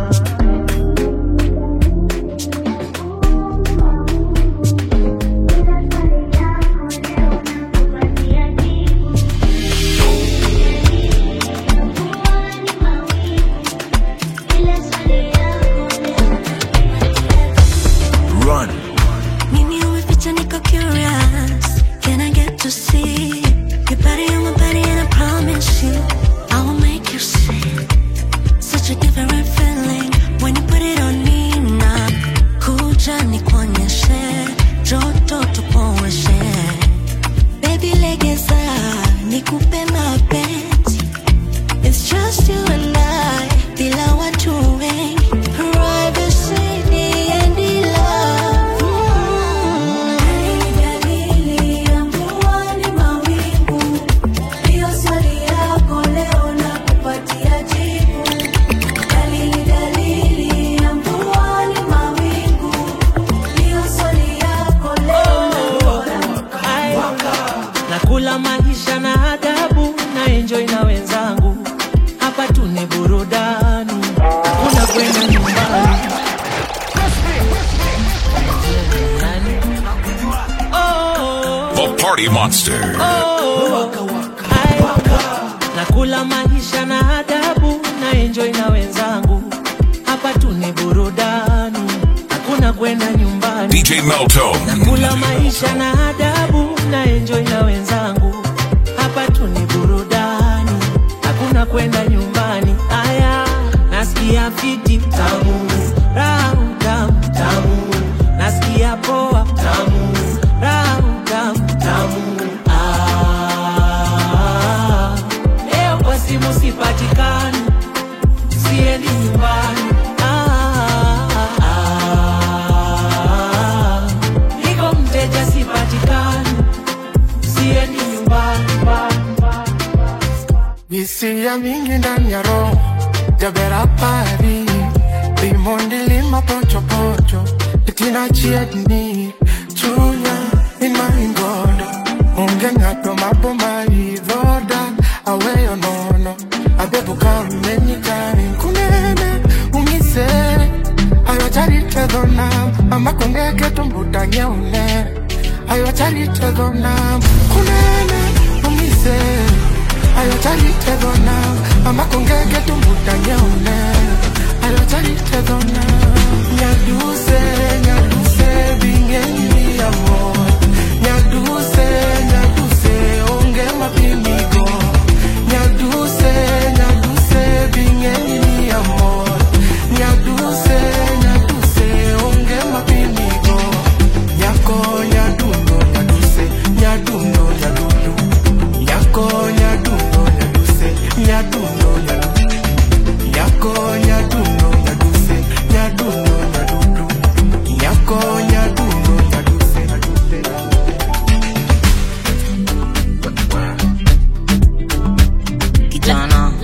Run. Nini umeficha niko curious Can I get to see Your body on my body and I promise you I will make you see Such a different feeling When you put it on me now Kuja nikuonyeshe Joto tupoeshe Baby legeza Nikupe mapenzi It's just you and I Bila watu wengi Privacy and love Dalili ya mvua ni mawingu Hiyo swali yako leo nakupatia jibu Dalili, dalili ya mvua ni mawingu Hiyo swali yako leo nakupatia Party Monster. nakula maisha na adabu na enjoy na wenzangu hapa tu ni burudani hakuna kwenda nyumbani DJ Meltone. nakula maisha na adabu na enjoy na wenzangu hapa tu ni burudani hakuna kwenda nyumbani aya nasikia fiti tamu raha tamu tamu nasikia poa tamu raha tamu tamu ah, leo kwa simu sipatikani siendi nyumbani ah, ah, niko mteja sipatikani siendi nyumbani hisia mingi ndani ya roho jabera pari limondi lima pochopocho itina chiedni chunya imaingondo onge ng'ato maboma idhoda aweyo nono abebuka menyikani kunene ung'ise ayocharitedhonam amakongeketombutang'eune ayocharitedhonam kunene ung'ise ayocharitedhonam amakongeketombutang'eune ayocharitedhonam nyaduse nyaduse bing'enyni amor nyaduse nyaduse onge mapimigo nyaduse nyaduse bing'enyni amor nyaduse nyaduse onge mapimigo nyako nyadundo nyaduse nyadundo nyadudu nyako nyadundo nyaduse nyadundo nyadudu nyako nyadundo nyaduse nyadundo nyadudu nyako nyadundo nyaduse nyaduse Kijana.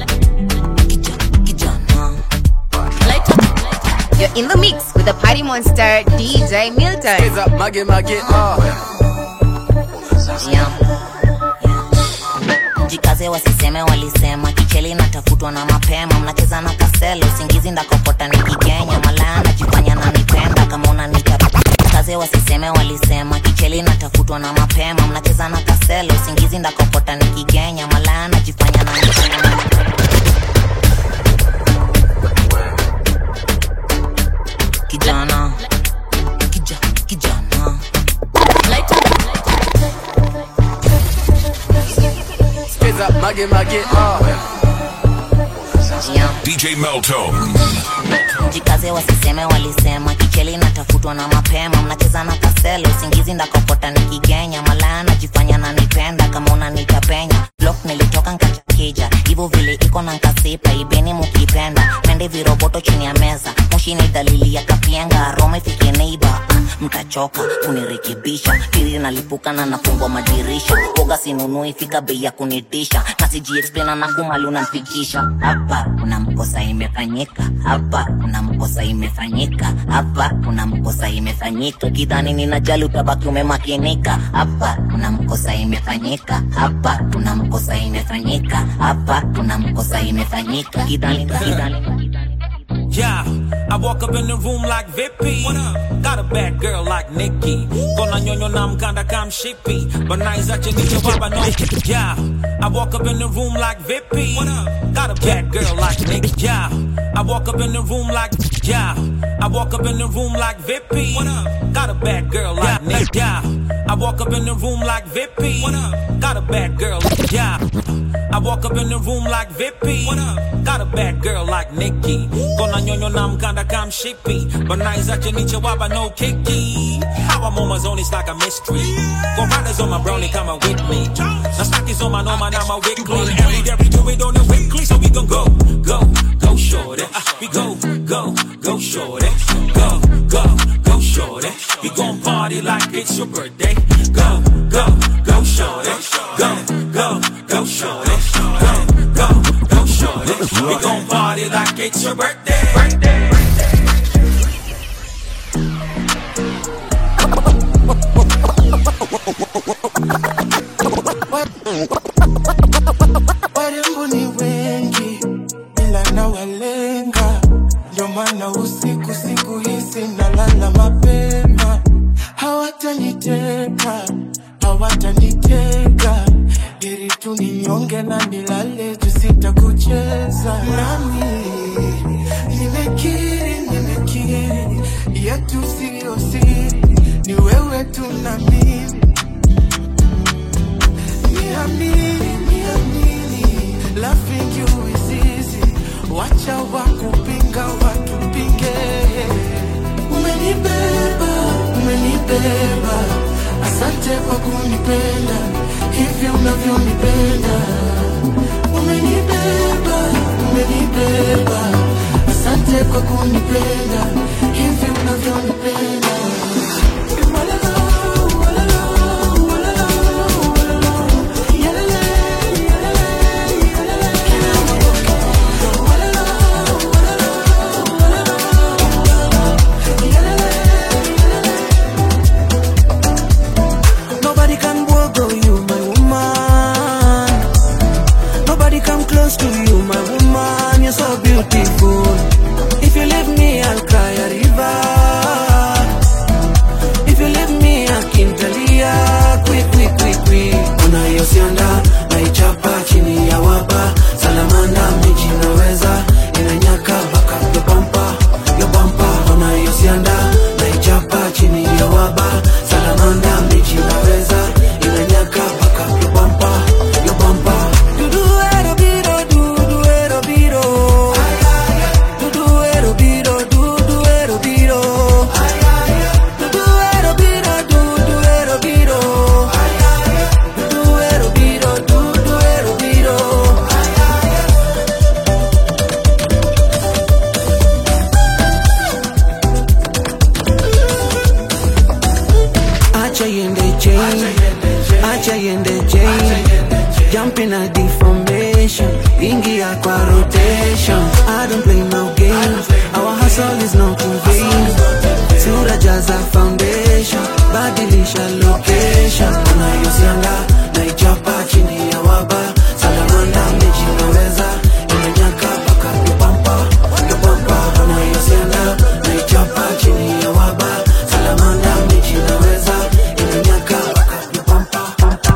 You're in the mix with the party monster DJ Milton. Mage mage ah. jikaze wasiseme walisema kicheli natafutwa na mapema mnacheza na kaselo usingizi ndakopota nikigenya malaya najifanya nanipenda kama unanita kaze wasiseme walisema kicheli natafutwa na mapema mnacheza na kaselo usingizi ndakopota nikigenya malaya najifanya nanipenda kijana kija, kijana Skiza mage mage ah. DJ Meltone. jikaze wasiseme walisema kicheli natafutwa na mapema mnacheza na kaselo usingizi ndakopota nikigenya malaya najifanya nanipenda kama unanita penya blok nilitoka nkachakija hivyo vile iko na nkasipa ibeni mukipenda pende viroboto chini ya meza moshi ni dalili ya kapienga rome fike neiba mtachoka kunirekebisha pili nalipuka na nafungwa madirisha boga sinunui fika bei ya kunitisha nasijiexplana na kumali unamfikisha hapa kuna mkosa imefanyika hapa kuna mkosa imefanyika hapa kuna mkosa imefanyika kidhani ninajali utabaki umemakinika hapa kuna mkosa imefanyika hapa kuna mkosa imefanyika hapa kuna mkosa imefanyika kidhani kidhani Yeah, I walk up in the room like Vippy. Got a bad girl like Nikki. Kona nyonyo na mkanda kam shippy. But nice at you niche baba no. Yeah, I walk up in the room like Vippy. Got a bad girl like Nikki. Yeah, I walk up in the room like yeah. I walk up in the room like Vippy. Got a bad girl like Nick. Yeah, I walk up in the room like Vippy. Got a bad girl. Yeah, I walk up in the room like Vippy. Got a bad girl like Nikki. Kona nyonyo na mkanda kam shippy. But nice at you niche waba no kiki. How I'm on my zone, it's like a mystery. Go riders on my brownie, come on with me. Now stockies on my normal, now my weekly. Every day we do it on the weekly, so we gon' go, go, go shorty. Ah, We go, go, go shorty. Go, go, go shorty. We gon' party like it's your birthday. Go, go, go shorty. Go, go, go shorty. Go, go, go shorty. We gon' party like it's your birthday. birthday. warembo ni wengi ila nawalenga ndio maana usiku siku hizi nalala mapema hawataniteka hawataniteka umenibeba asante kwa kunipenda hivi unavyonipenda umenibeba umenibeba asante kwa kunipenda hivi unavyonipenda Nobody can go you, my woman. Nobody come close to you, my woman. You're so beautiful. If you leave me, I'll cry a river. If you leave me, I can tell ya quick, quick, quick, quick. Unayosianda naichapa chini ya wapa salamanda miji naweza inanyaka baka yobampa yobampa unayosianda naichapa chini ya waba salamanda miji naweza inanyaka baka yobampa yobampa duduero biro duduero biro duduero biro duduero biro duduero biro duduero biro duduero biro duduero biro acha yende chain acha yende chain jumping at the formation ingia kwa rotation i don't play no games our hustle is not in vain sura jaza foundation badilisha location unayosianga naichapa chini ya waba salamanda mechi naweza imenyaka paka yopampa yopampa unayosianga naichapa chini ya waba salamanda mechi naweza imenyaka paka yopampa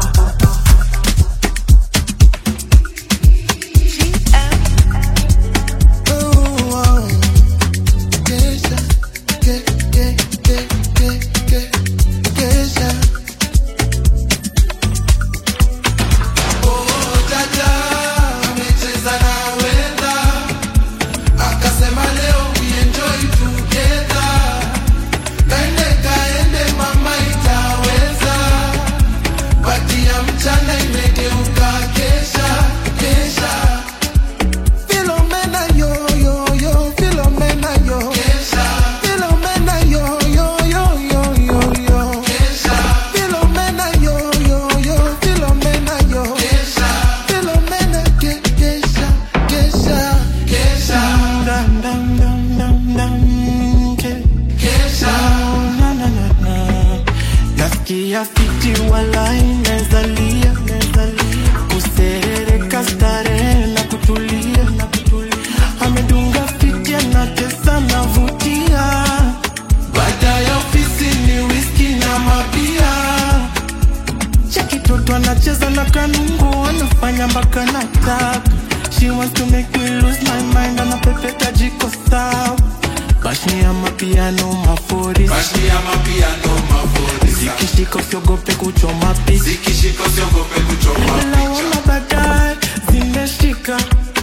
Philomena yo yo yo Philomena yo Philomena yo yo yo yo yo yo Philomena yo yo yo Philomena yo Philomena ke kesha kesha kesha dam dam dam dam dam ke kesha na na na na nasikia fiti walai nezalia nezalia kuserereka starehe na kutulia na kutulia amedunga fiti anatesa navutia baada ya ofisi ni whisky na mabia chakitoto anacheza na kanungu anafanya mpaka nataka she wants to make me lose my mind anapepeta jiko sawa bashi ya mapiano mafuri Bashi ya mapiano mafuri zikishika usiogope kuchoma picha Zikishika usiogope kuchoma Naona baadaye zimeshika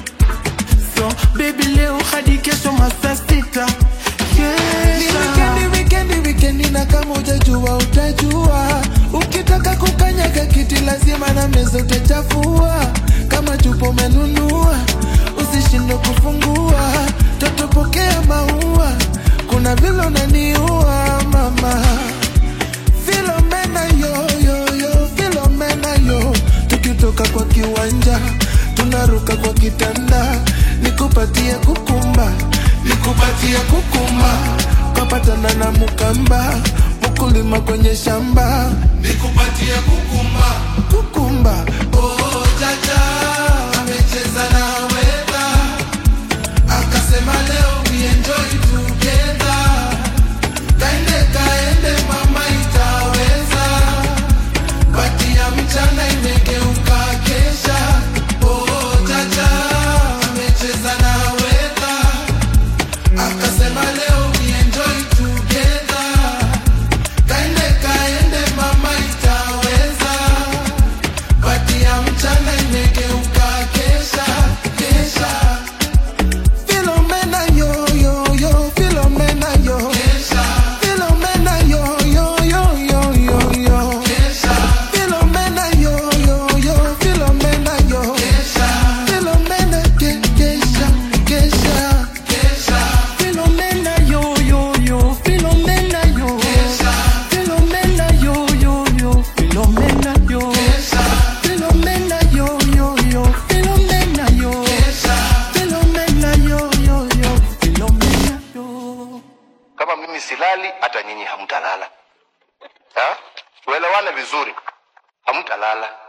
so baby leo hadi kesho masaa sita Ni wikendi, wikendi, wikendi na kama ujajua utajua ukitaka kukanyaga kiti lazima na meza utachafua kama chupo umenunua usishindwe kufungua totopokea maua kuna vile unaniua mama Philomena yo yo yo Philomena yo tukitoka kwa kiwanja tunaruka kwa kitanda nikupatie kukumba nikupatie kukumba kapatana na mukamba mkulima kwenye shamba Nikupatie kukumba kukumba Oh jaja amecheza na weta Akasema leo we enjoy together Kaende kaende mama itaweza Bati ya mchana imegeuka kesha Oh jaja amecheza na weta Akasema leo we enjoy together Kaende kaende mama itaweza Bati ya mchana imegeuka silali hata nyinyi hamtalala Ha? tuelewane vizuri hamtalala